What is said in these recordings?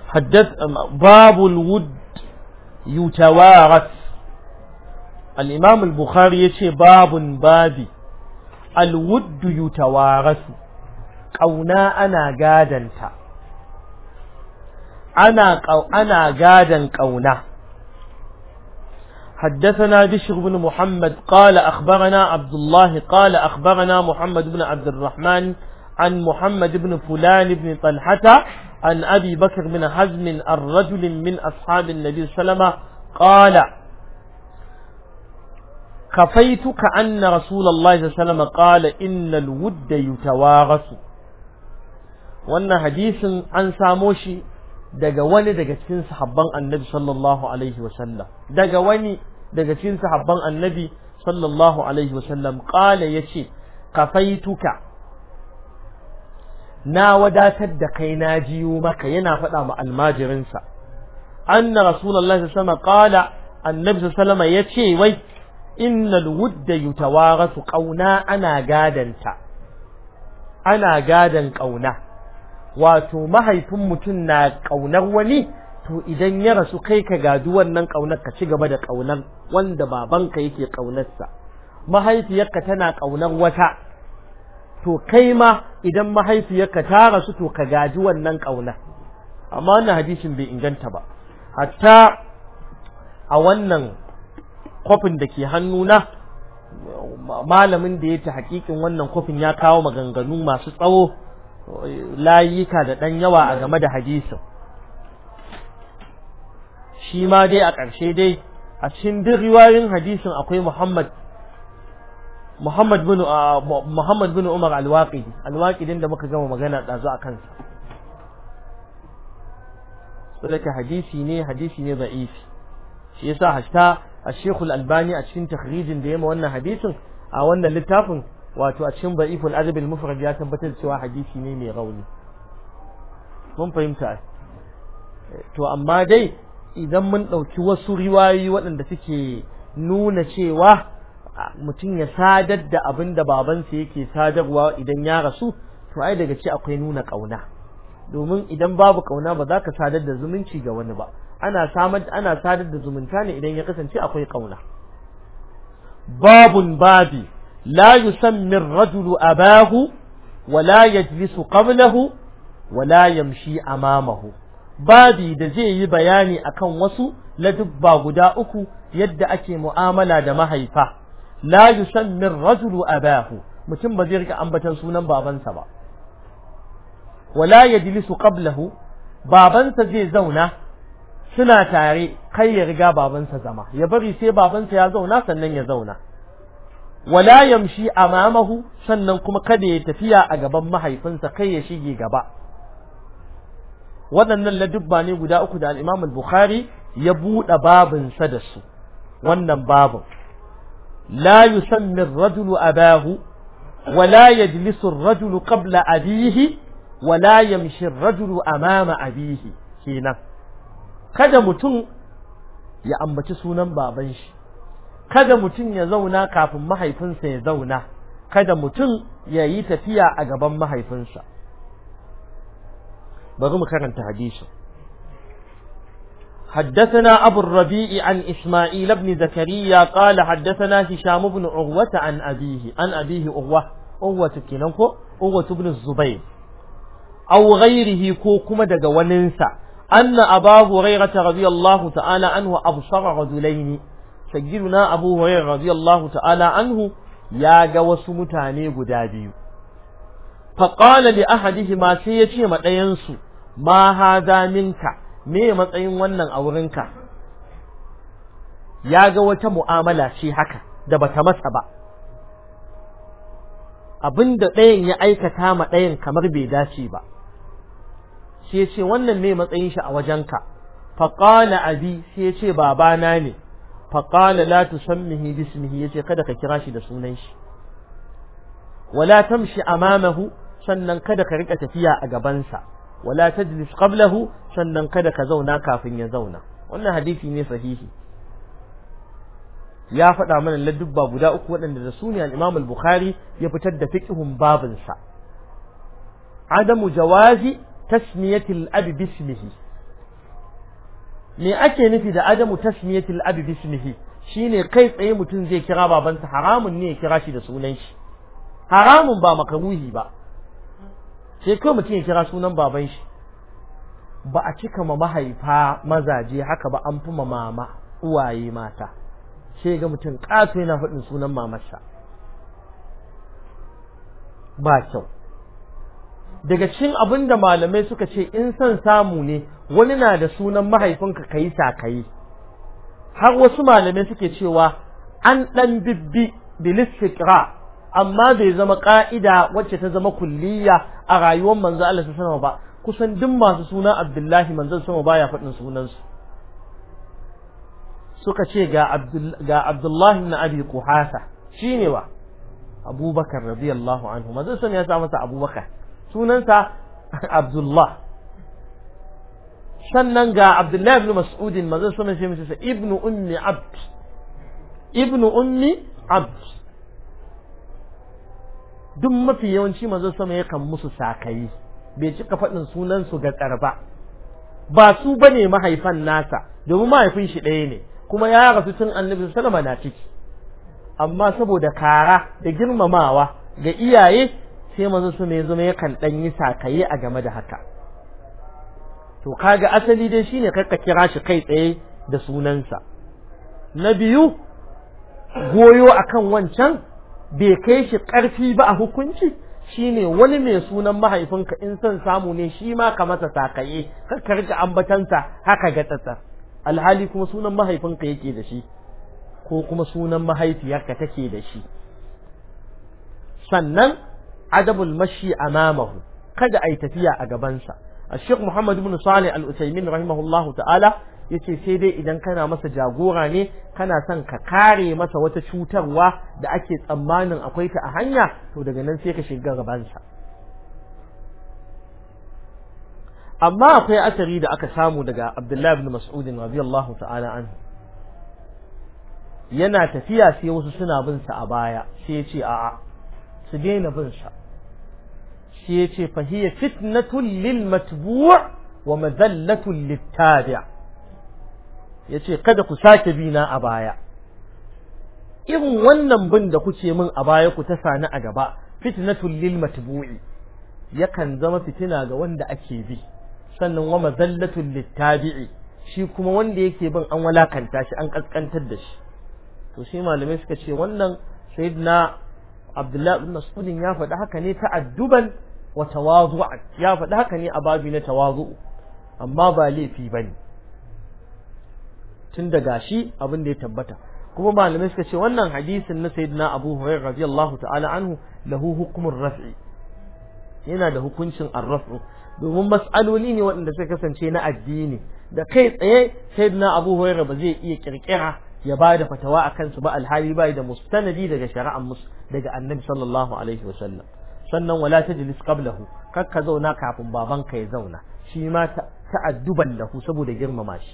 حدث باب الود يتوارث الإمام البخاري يشي باب بابي الود يتوارث قونا أنا قادنتا أنا قو أنا قادا قونا حدثنا بشر بن محمد قال أخبرنا عبد الله قال أخبرنا محمد بن عبد الرحمن عن محمد بن فلان بن طلحة عن أبي بكر بن حزم الرجل من أصحاب النبي صلى الله عليه وسلم قال كفيتك أن رسول الله صلى الله عليه وسلم قال إن الود يتوارث wannan hadisin an samo shi daga wani daga cikin sahabban annabi sallallahu alaihi wasallam daga wani daga cikin sahabban annabi sallallahu alaihi wasallam qala yace kafaituka na wadatar da kai na jiyo maka yana faɗa ma almajirinsa anna rasulullahi sallallahu alaihi wasallam qala annabi sallallahu alaihi wasallam yace wai innal wudda yutawarathu qauna ana gadanta ana gadan qauna wato mahaifin mutum na ƙaunar wani to idan ya rasu kai ka gadu wannan ƙaunar ka ci gaba da ƙaunar wanda babanka yake ƙaunarsa mahaifiyarka tana ƙaunar wata to kai ma idan mahaifiyarka ta rasu to ka gaji wannan ƙaunar amma wannan hadisin bai inganta ba hatta a wannan kofin da ke hannuna malamin da ya ta hakikin wannan kofin ya kawo maganganu masu tsawo layika da ɗan yawa a game da hadisin shi ma dai a ƙarshe dai a cikin duk riwayoyin hadisin akwai Muhammad Muhammad bin Muhammad bin Umar al-Waqidi al-Waqidin da muka gama magana ɗazu a kansa saboda hadisi ne hadisi ne da'ifi shi yasa hashta الشيخ الألباني أتشين تخريج ديما وانا حديث أو وانا للتافن واتو أتشين ضعيف الأدب المفرد يا تنبتل سوا حديثي نيمي غولي mun fahimta to amma dai idan mun ɗauki wasu riwayoyi waɗanda suke nuna cewa mutum ya sadar da abin da babansa yake sadarwa idan ya rasu to ai daga ce akwai nuna ƙauna domin idan babu ƙauna ba za ka sadar da zumunci ga wani ba ana samar ana sadar da zumunta ne idan ya kasance akwai kauna babun babi la yusammi ar-rajulu abahu wa la yajlisu qablahu wa la yamshi amamahu babi da zai yi bayani akan wasu ladubba guda uku yadda ake mu'amala da mahaifa la yusammi ar-rajulu abahu mutum ba zai rika ambatan sunan babansa ba wa la yajlisu qablahu babansa zai zauna suna tare kai ya riga babansa zama ya bari sai babansa ya zauna sannan ya zauna wala yamshi amamahu sannan kuma kada ya tafiya a gaban mahaifinsa kai ya shige gaba waɗannan ladubba ne guda uku da al-Imam al-Bukhari ya buɗe babin sa da su wannan babin la yusammi ar-rajulu abahu wala yajlisu ar-rajulu qabla abihi wala yamshi ar-rajulu amama abihi kenan kada mutum ya ambaci sunan baban shi kada mutum ya zauna kafin mahaifinsa ya zauna kada mutum ya yi tafiya a gaban mahaifinsa bari mu karanta hadisi حدثنا أبو الربيع عن إسماعيل بن زكريا قال حدثنا هشام بن عروة عن أبيه عن أبيه عروة عروة كننكو عروة بن الزبير أو غيره كو كما دغ وننسى أن أبا هريرة رضي الله تعالى عنه أبصر رجلين سجلنا أبو هريرة رضي الله تعالى عنه يا جوس متاني قدابي فقال لأحدهما سيتي متينسو ما هذا منك me matsayin wannan a wurinka ya ga wata mu'amala ce haka da bata masa ba abinda ɗayan ya aikata ma ɗayan kamar bai dace ba sai ya ce wannan me matsayin shi a wajenka faqala abi sai ya ce babana ne faqala la tusammihi bismihi yace kada ka kira shi da sunan shi wala tamshi amamahu sannan kada ka rika tafiya a gabansa wala tajlis qablahu sannan kada ka zauna kafin ya zauna wannan hadisi ne sahihi ya faɗa mana ladubba guda uku waɗanda da su ne al-Imam al-Bukhari ya fitar da fiqhun babinsa adamu jawazi tasmiyati al-abi bismihi me ake nufi da adamu tasmiyatil abi bismihi shine kai tsaye mutum zai kira babansa haramun ne ya kira shi da sunan shi haramun ba makaruhi ba sai kai mutum ya kira sunan baban shi ba a cika ma mahaifa mazaje haka ba an fi ma mama uwaye mata sai ga mutum ƙato yana faɗin sunan mamarsa ba kyau daga cikin abin da malamai suka ce in son samu ne wani na da sunan mahaifinka ka yi sakayi har wasu malamai suke cewa an ɗan bibbi bilistikra amma bai zama ƙa'ida wacce ta zama kulliya a rayuwar manzo Allah ta sama ba kusan duk masu suna Abdullahi manzon sama baya faɗin sunansu suka ce ga Abdullahi na Abi Kuhasa shine wa Abubakar radiyallahu anhu manzon sama ya sa masa Abubakar sunansa Abdullah sannan ga Abdullahi ibn Mas'udin manzon sama ya masa ibnu ummi abd ibnu ummi abd duk mafi yawanci manzon sama yakan musu sakayi bai cika faɗin sunan su ga tsarba ba su bane mahaifan nasa domin mahaifin shi ɗaya ne kuma ya rasu tun annabi sallama na ciki amma saboda kara da girmamawa ga iyaye sai manzo su ne zama yakan dan yi sakaye a game da haka to kaga asali dai shine kai ka kira shi kai tsaye da sunansa na biyu goyo akan wancan bai kai shi ƙarfi ba a hukunci shine wani mai sunan mahaifinka in son samu ne shi ma ka masa sakaye kar ka rika ambatansa haka ga tsatsa alhali kuma sunan mahaifinka yake da shi ko kuma sunan mahaifiyarka take da shi sannan adabul mashi amamahu kada ai tafiya a gabansa الشيخ محمد بن صالح الأسيمين رحمه الله تعالى yace sai dai idan kana masa jagora ne kana son ka kare masa wata cutarwa da ake tsammanin akwai ta a hanya to daga nan sai ka shiga gabansa amma akwai asari da aka samu daga Abdullahi ibn Mas'ud radiyallahu ta'ala anhu yana tafiya sai wasu suna bin sa a baya sai ya ce a'a su daina bin sa sai ya ce fa hiya fitnatul lil matbu' wa madhallatul littabi' ya ce kada ku sake bi na a baya irin wannan bin da kuke min a baya ku ta sani a gaba fitnatul lil matbu'i yakan zama fitina ga wanda ake bi sannan wa mazallatul littabi'i shi kuma wanda yake bin an walakanta shi an kaskantar da shi to shi malamai suka ce wannan sayyidina Abdullah ibn Mas'ud ya faɗi haka ne ta'adduban wa tawazu'an ya faɗi haka ne a babi na tawazu amma ba laifi bane tun da gashi abin da ya tabbata kuma malamai suka ce wannan hadisin na sayyidina Abu Hurairah radiyallahu ta'ala anhu lahu hukmur raf'i yana da hukuncin ar-raf'u domin mas'aloli ne waɗanda suka kasance na addini da kai tsaye sayyidina Abu Hurairah ba zai iya kirkira ya ba da fatawa a kansu ba alhali bai da mustanadi daga shari'ar mus daga annabi sallallahu alaihi wa sallam sannan wala tajlis qablahu kar ka zauna kafin babanka ya zauna shi ma ta'adduban lahu saboda girmama shi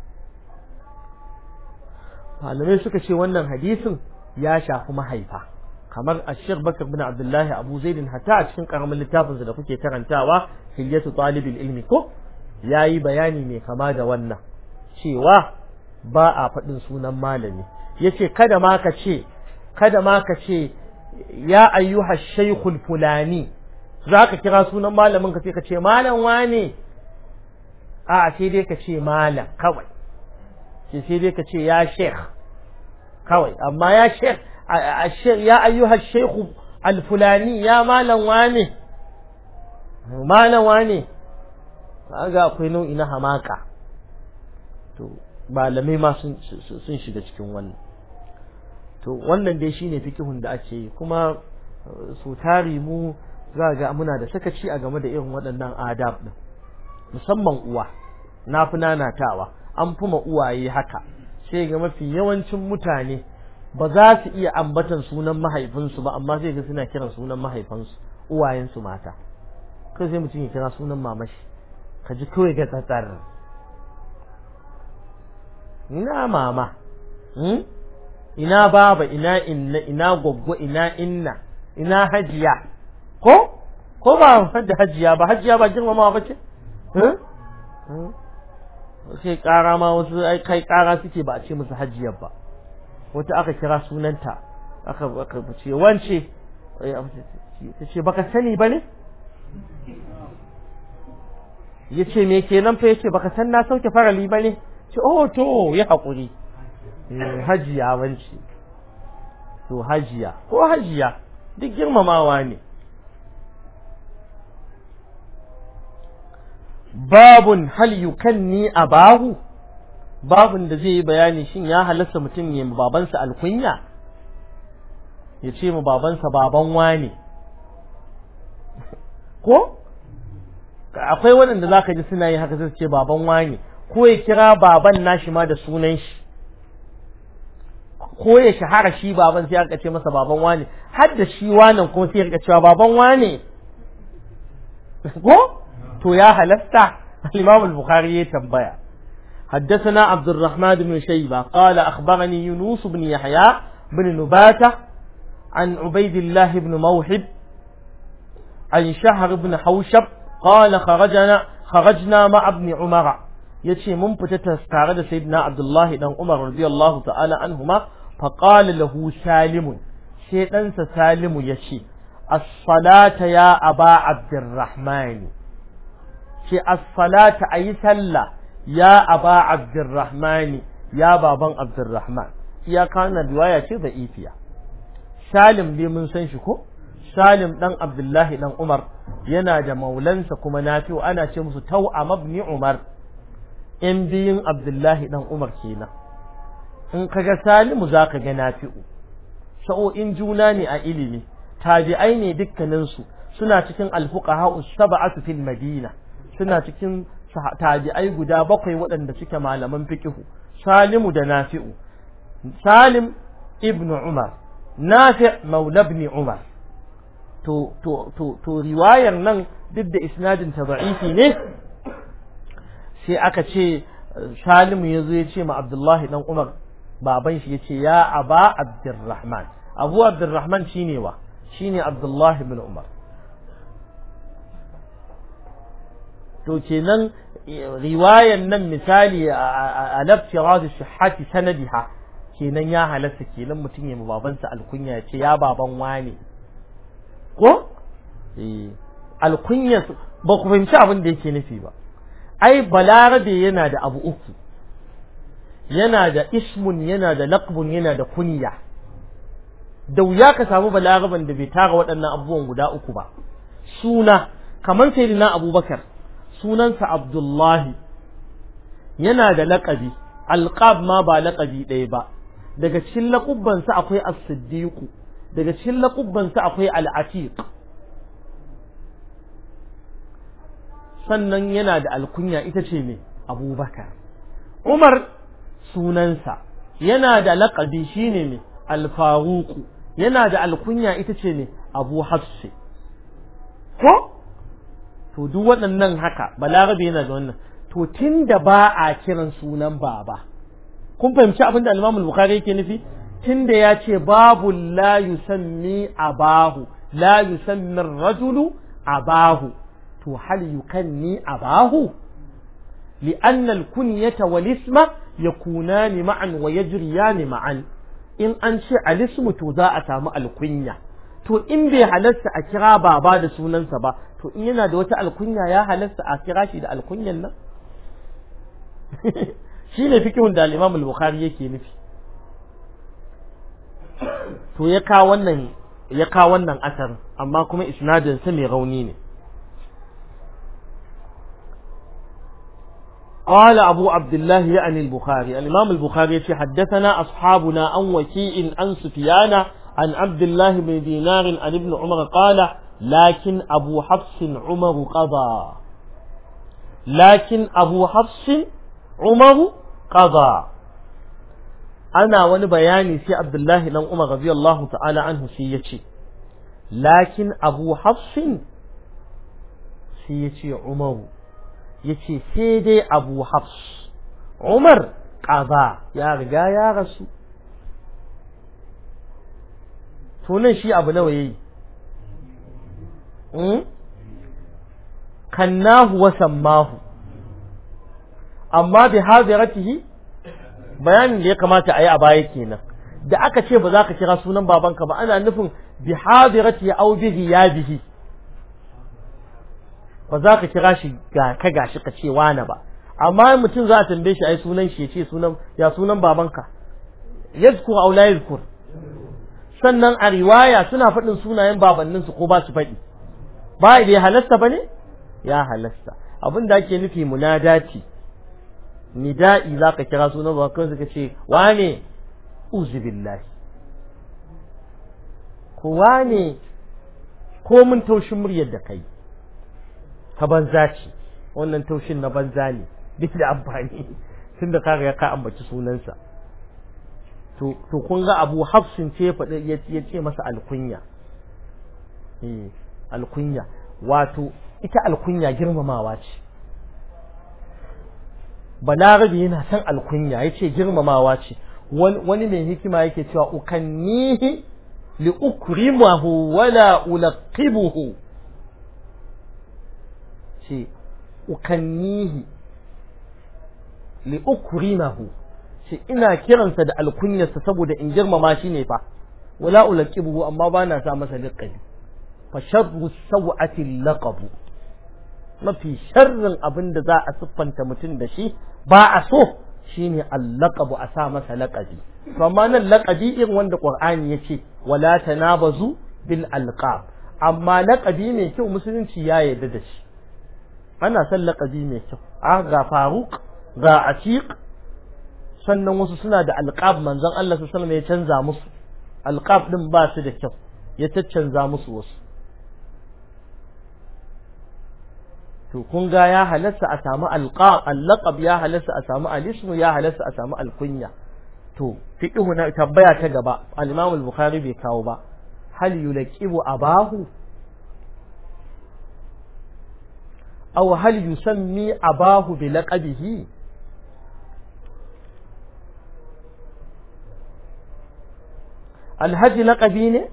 malamai suka ce wannan hadisin ya shafi mahaifa kamar ashir bakar bin abdullahi abu zaidin hatta a cikin karamin littafinsa da kuke karantawa hilyatu talibul ilmi ko yayi bayani mai kama da wannan cewa ba a faɗin sunan malami yace kada ma ka ce kada ma ka ce ya ayyuha shaykhul fulani zaka kira sunan malamin ka sai ka ce malam wane a sai dai ka ce malam kawai sai sai dai ka ce ya sheikh kawai amma ya sheikh ya ayyuha sheikh alfulani ya malam wane malam wane kaga akwai nau'i na hamaka to malamai ma sun sun shiga cikin wannan to wannan dai shine fikihun da ake yi kuma su tari mu za ga muna da sakaci a game da irin waɗannan adab din musamman uwa na fi nanatawa an fi ma uwaye haka sai ga mafi yawancin mutane ba za su iya ambatan sunan mahaifinsu ba amma sai ga suna kiran sunan mahaifansu uwayensu mata kai sai mutum ya kira sunan mamashi ka ji kawai ga tsatsar ina mama ina baba ina inna ina goggo ina inna ina hajiya ko ko ba da hajiya ba hajiya ba girmamawa ba ce sai kara ma wasu ai kai kara suke ba a ce musu hajjiyar ba wata aka kira sunanta aka aka ce wance ta ce baka sani ba ne ya ce me kenan fa ya ce baka san na sauke farali ba ne ce oh to ya haƙuri hajiya wance to hajiya ko hajiya duk girmamawa ne babun hal yukanni abahu babun da zai yi bayani shin ya halasta mutum ya babansa alkunya ya ce mu babansa baban wane ko akwai waɗanda zaka ji suna yi haka sai ce baban wane ko ya kira baban nashi ma da sunan shi ko ya shahara shi baban sai aka ce masa baban wane har da shi wanan kuma sai ya cewa baban wane ko to ya halasta al-Imam al-Bukhari ya tambaya حدثنا عبد الرحمن بن شيبة قال أخبرني يونس بن يحيى بن نباتة عن عبيد الله بن موحب عن شهر بن حوشب قال خرجنا خرجنا مع ابن عمر يتي من فتت تارد سيدنا عبد الله بن عمر رضي الله تعالى عنهما فقال له سالم شيطان سالم يشي الصلاة يا أبا عبد الرحمن شي الصلاة أي سلة يا أبا عبد الرحمن يا بابا عبد الرحمن يا كان رواية ضعيفة سالم دي من سنشكو Salim dan Abdullahi dan Umar yana da maulansa kuma Nafi'u ana ce musu Taw'am ibn Umar in biyun Abdullahi dan Umar kenan in kaga Salimu zaka ga Nafi'u sa'o'in juna ne a ilimi tabi'ai ne dukkanin su suna cikin al-fuqaha sab'atu fil Madina suna cikin tabi'ai guda bakwai waɗanda suke malaman fiqh Salimu da Nafi'u Salim ibn Umar Nafi' maula ibn Umar to to to to riwayar nan duk da isnadin ta da'ifi ne sai aka ce Salimu yazo ya ce ma Abdullahi dan Umar baban shi yace ya aba Abdurrahman Abu Abdurrahman shine wa shine Abdullahi ibn Umar to kenan riwayar nan misali a laftirad sihhati sanadiha kenan ya halatta kenan mutum ya babansa alkunya ya ce ya baban wane ko alkunya ba ku fahimci abin da yake nufi ba ai balarabe yana da abu uku yana da ismun yana da laqbun yana da kunya da wuya ka samu balaraban da bai tara waɗannan abubuwan guda uku ba suna kamar sayyidina abubakar sunansa abdullahi yana da laƙabi alqab ma ba laƙabi ɗaya ba daga cikin laƙubbansa akwai as-siddiq daga cikin laƙubbansa akwai al-atiq sannan yana da alkunya ita ce mai abubakar umar sunansa yana da laƙabi shine mai alfaruku yana da alkunya ita ce mai abu hafsi ko to duk waɗannan haka balarabe yana da wannan to tun da ba a kiran sunan baba kun fahimci abin da al bukhari yake nufi tun da ya ce babu la yusammi abahu la yusammi rajulu abahu to hal yukanni abahu لأن الكنية والاسم يكونان معا ويجريان معا in an ce alismu to za a samu alkunya to in bai halasta a kira baba da sunansa ba to in yana da wata alkunya ya halasta a kira shi da alkunyan nan shi ne fikihun da al-Imam al-Bukhari yake nufi to ya ka wannan ya ka wannan asar amma kuma isnadin sa mai rauni ne قال أبو عبد الله يعني البخاري الإمام البخاري حدثنا أصحابنا عن وكيء عن سفيان عن عبد الله بن دينار عن ابن عمر قال لكن أبو حفص عمر قضى لكن أبو حفص عمر قضى أنا wani bayani sai Abdullahi dan Umar radiyallahu ta'ala anhu sai yace lakin Abu Hafsin sai yace Umaru yace sai dai Abu Hafs Umar qaza ya riga ya rasu to nan shi abu nawa yayi mm kannahu wa sammahu amma bi hadiratihi bayanin da ya kamata a yi a baya kenan da aka ce ba za ka kira sunan babanka ba ana nufin bi hadiratihi aw bi ghiyabihi ba za ka kira shi ga ka gashi ka ce wani ba amma mutum za a tambaye shi ai sunan shi ya ce sunan ya sunan babanka yazkur aw la yazkur sannan a riwaya suna faɗin sunayen babanninsu ko ba su faɗi ba bai halasta ba ne ya halasta abin da ake nufi munadati nida'i za ka kira sunan babanka suka ce wane uzu billahi ko wane ko mun taushin muryar da kai ta banza ce wannan taushin na banza ne duk da amfani tun da kaga ya ka ambaci sunansa to kun ga abu hafsin ce faɗi ya ce masa alkunya eh alkunya wato ita alkunya girmamawa ce balarabi yana san alkunya ya ce girmamawa ce wani mai hikima yake cewa ukannihi li ukrimahu wala ulaqibuhu ce ukannihi li ukrimahu ce ina kiransa da alkunyarsa saboda in girmama shi ne fa wala ulaqibuhu amma ba na sa masa liqabi fa sharru sawati laqabu mafi sharrin abin da za a siffanta mutum da shi ba a so shine allaqabu a sa masa laqabi to amma nan laqabi irin wanda qur'ani yace wala tanabazu bil alqab amma laqabi mai kyau musulunci ya yarda da shi ana son laqabi mai kyau a ga faruq ga atiq sannan wasu suna da alqab manzon Allah sallallahu alaihi wasallam ya canza musu alqab din ba su da kyau ya taccanza musu wasu to kun ga ya halasta a samu alqab allaqab ya halasta a samu alismu ya halasta a samu alkunya to fiqhu na tabbaya ta gaba al-Imam al-Bukhari bai kawo ba hal yulaqibu abahu aw hal yusammi abahu bi laqabihi alhaji laqabi ne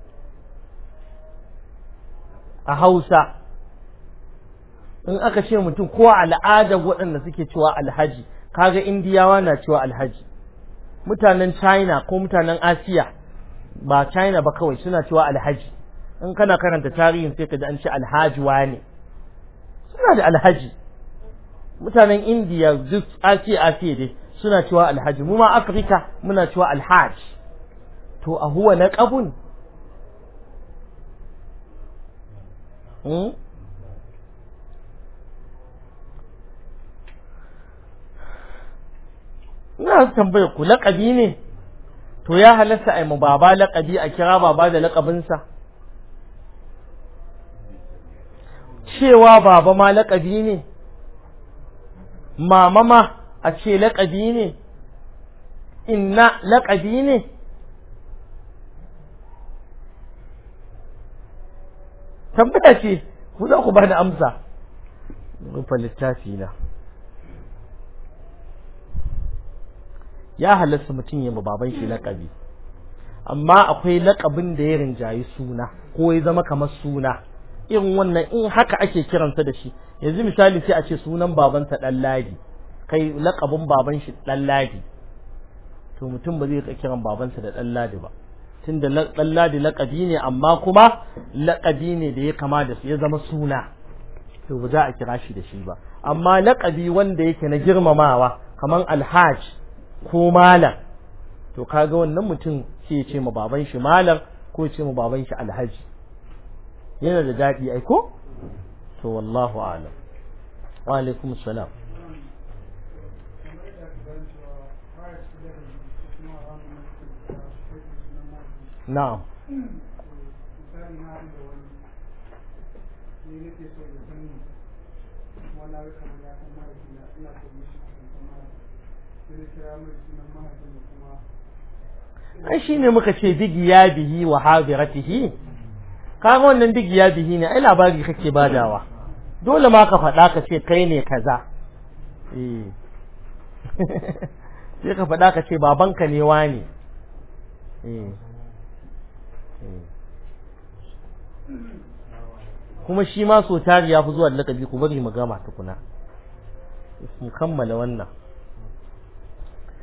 a Hausa in aka ce mutum ko al'adar waɗanda suke cewa alhaji kaga indiyawa na cewa alhaji mutanen china ko mutanen asiya ba china ba kawai suna cewa alhaji in kana karanta tarihin sai ka ji an ce alhaji wane suna da alhaji mutanen indiya duk asiya asiya dai suna cewa alhaji mu ma afirka muna cewa alhaj to a huwa laqabun ina tambayar ku laƙabi ne to ya halatta a mu baba laƙabi a kira baba da laƙabinsa cewa baba ma laƙabi ne mama ma a ce laƙabi ne inna laƙabi ne tambaya ce ku za ku bani amsa rufe littafi na ya halasta mutum ya baban shi laƙabi amma akwai laƙabin da ya rinjayi suna ko ya zama kamar suna irin wannan in haka ake kiransa da shi yanzu misali sai a ce sunan babansa ɗan ladi kai laƙabin baban shi ɗan ladi to mutum ba zai kiran babansa da ɗan ladi ba tunda ɗan ladi laƙabi ne amma kuma laƙabi ne da ya kama da su ya zama suna to ba za a kira shi da shi ba amma laƙabi wanda yake na girmamawa kamar alhaj ko malam to kaga wannan mutum sai ya ce ma baban shi malam ko ya ce ma baban shi alhaji yana da daɗi ai ko to wallahu a'lam wa alaikum salam na'am ai shine muka ce bigiya bihi wa hadiratihi kaga wannan bigiya bihi ne ai labari kake badawa dole ma ka faɗa ka ce kai ne kaza eh sai ka faɗa ka ce babanka ne wani eh kuma shi ma so tari ya fi zuwa da lakabi ku bari mu gama tukuna mu kammala wannan